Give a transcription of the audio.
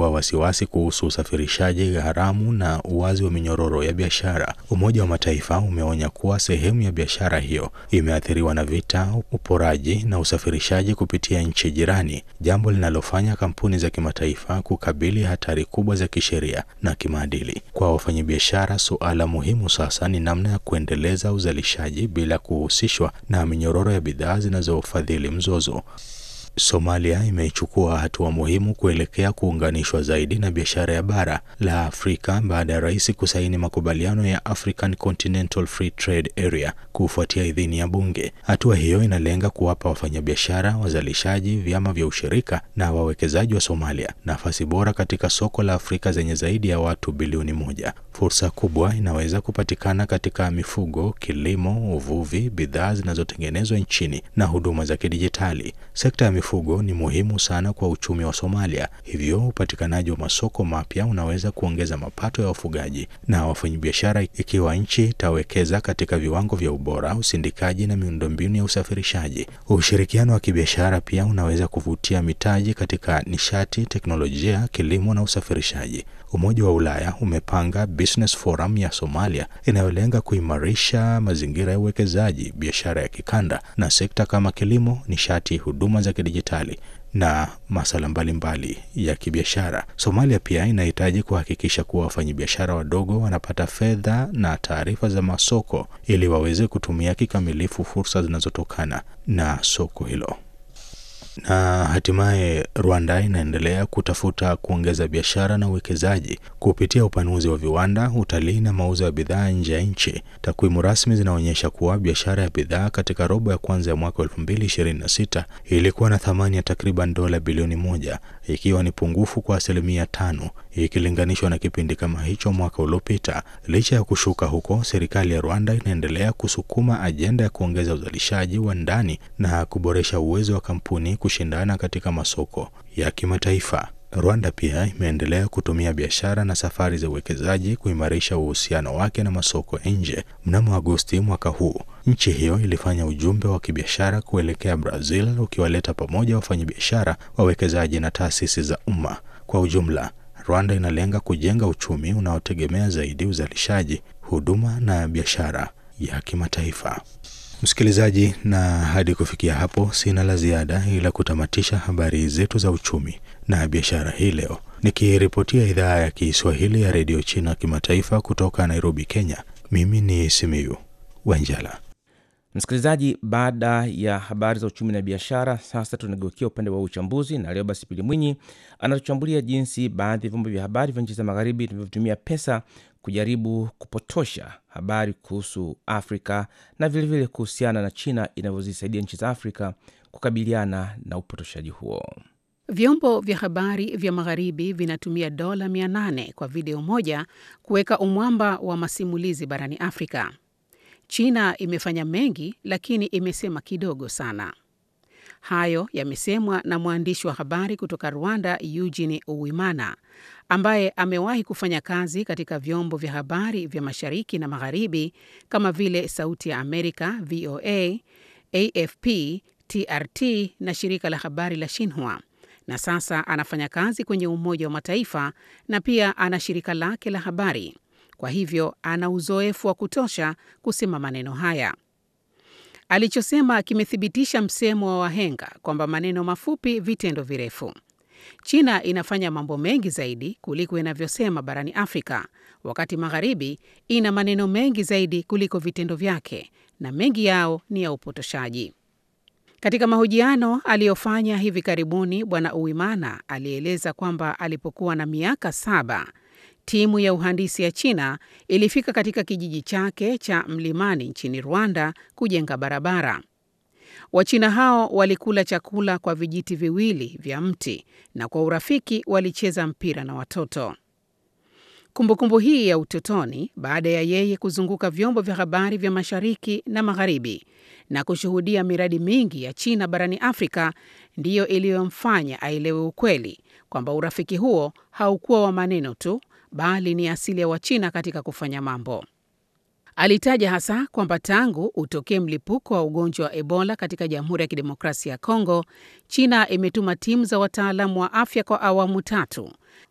kuibua wasiwasi kuhusu usafirishaji haramu na uwazi wa minyororo ya biashara. Umoja wa Mataifa umeonya kuwa sehemu ya biashara hiyo imeathiriwa na vita, uporaji na usafirishaji kupitia nchi jirani, jambo linalofanya kampuni za kimataifa kukabili hatari kubwa za kisheria na kimaadili. Kwa wafanyabiashara, suala muhimu sasa ni namna ya kuendeleza uzalishaji bila kuhusishwa na minyororo ya bidhaa zinazofadhili mzozo. Somalia imeichukua hatua muhimu kuelekea kuunganishwa zaidi na biashara ya bara la Afrika baada ya rais kusaini makubaliano ya African Continental Free Trade Area kufuatia idhini ya bunge. Hatua hiyo inalenga kuwapa wafanyabiashara, wazalishaji, vyama vya ushirika na wawekezaji wa Somalia nafasi bora katika soko la Afrika zenye zaidi ya watu bilioni moja. Fursa kubwa inaweza kupatikana katika mifugo, kilimo, uvuvi, bidhaa zinazotengenezwa nchini na huduma za kidijitali. Sekta ya mifugo ni muhimu sana kwa uchumi wa Somalia, hivyo upatikanaji wa masoko mapya unaweza kuongeza mapato ya wafugaji na wafanyabiashara ikiwa nchi itawekeza katika viwango vya ubora, usindikaji na miundombinu ya usafirishaji. Ushirikiano wa kibiashara pia unaweza kuvutia mitaji katika nishati, teknolojia, kilimo na usafirishaji. Umoja wa Ulaya umepanga Business Forum ya Somalia inayolenga kuimarisha mazingira ya uwekezaji, biashara ya kikanda na sekta kama kilimo, nishati, huduma za kidijitali na masuala mbalimbali ya kibiashara. Somalia pia inahitaji kuhakikisha kuwa wafanyabiashara wadogo wanapata fedha na taarifa za masoko ili waweze kutumia kikamilifu fursa zinazotokana na soko hilo. Na hatimaye Rwanda inaendelea kutafuta kuongeza biashara na uwekezaji kupitia upanuzi wa viwanda, utalii na mauzo ya bidhaa nje ya nchi. Takwimu rasmi zinaonyesha kuwa biashara ya bidhaa katika robo ya kwanza ya mwaka 2026 ilikuwa na thamani ya takriban dola bilioni moja, ikiwa ni pungufu kwa asilimia tano ikilinganishwa na kipindi kama hicho mwaka uliopita. Licha ya kushuka huko, serikali ya Rwanda inaendelea kusukuma ajenda ya kuongeza uzalishaji wa ndani na kuboresha uwezo wa kampuni kushindana katika masoko ya kimataifa. Rwanda pia imeendelea kutumia biashara na safari za uwekezaji kuimarisha uhusiano wake na masoko ya nje. Mnamo Agosti mwaka huu, nchi hiyo ilifanya ujumbe wa kibiashara kuelekea Brazil ukiwaleta pamoja wafanyabiashara, wawekezaji na taasisi za umma. Kwa ujumla, Rwanda inalenga kujenga uchumi unaotegemea zaidi uzalishaji, huduma na biashara ya kimataifa. Msikilizaji, na hadi kufikia hapo sina la ziada ila kutamatisha habari zetu za uchumi na biashara hii leo, nikiripotia idhaa ya Kiswahili ya redio China kimataifa kutoka Nairobi, Kenya. Mimi ni Simiyu Wanjala. Msikilizaji, baada ya habari za uchumi na biashara, sasa tunageukia upande wa uchambuzi, na leo basi Pili Mwinyi anatuchambulia jinsi baadhi ya vyombo vya habari vya nchi za magharibi vinavyotumia pesa kujaribu kupotosha habari kuhusu Afrika na vilevile kuhusiana na China inavyozisaidia nchi za Afrika kukabiliana na upotoshaji huo. Vyombo vya habari vya magharibi vinatumia dola 800 kwa video moja kuweka umwamba wa masimulizi barani Afrika. China imefanya mengi lakini imesema kidogo sana. Hayo yamesemwa na mwandishi wa habari kutoka Rwanda, Eugene Uwimana, ambaye amewahi kufanya kazi katika vyombo vya habari vya mashariki na magharibi kama vile Sauti ya Amerika, VOA, AFP, TRT na shirika la habari la Shinhua, na sasa anafanya kazi kwenye Umoja wa Mataifa na pia ana shirika lake la habari. Kwa hivyo ana uzoefu wa kutosha kusema maneno haya. Alichosema kimethibitisha msemo wa wahenga kwamba maneno mafupi, vitendo virefu. China inafanya mambo mengi zaidi kuliko inavyosema barani Afrika, wakati magharibi ina maneno mengi zaidi kuliko vitendo vyake, na mengi yao ni ya upotoshaji. Katika mahojiano aliyofanya hivi karibuni, Bwana Uwimana alieleza kwamba alipokuwa na miaka saba timu ya uhandisi ya China ilifika katika kijiji chake cha mlimani nchini Rwanda kujenga barabara. Wachina hao walikula chakula kwa vijiti viwili vya mti na kwa urafiki walicheza mpira na watoto. Kumbukumbu hii ya utotoni, baada ya yeye kuzunguka vyombo vya habari vya mashariki na magharibi na kushuhudia miradi mingi ya China barani Afrika, ndiyo iliyomfanya aelewe ukweli kwamba urafiki huo haukuwa wa maneno tu bali ni asili ya Wachina katika kufanya mambo. Alitaja hasa kwamba tangu utokee mlipuko wa ugonjwa wa Ebola katika Jamhuri ya Kidemokrasia ya Kongo, China imetuma timu za wataalamu wa afya kwa awamu tatu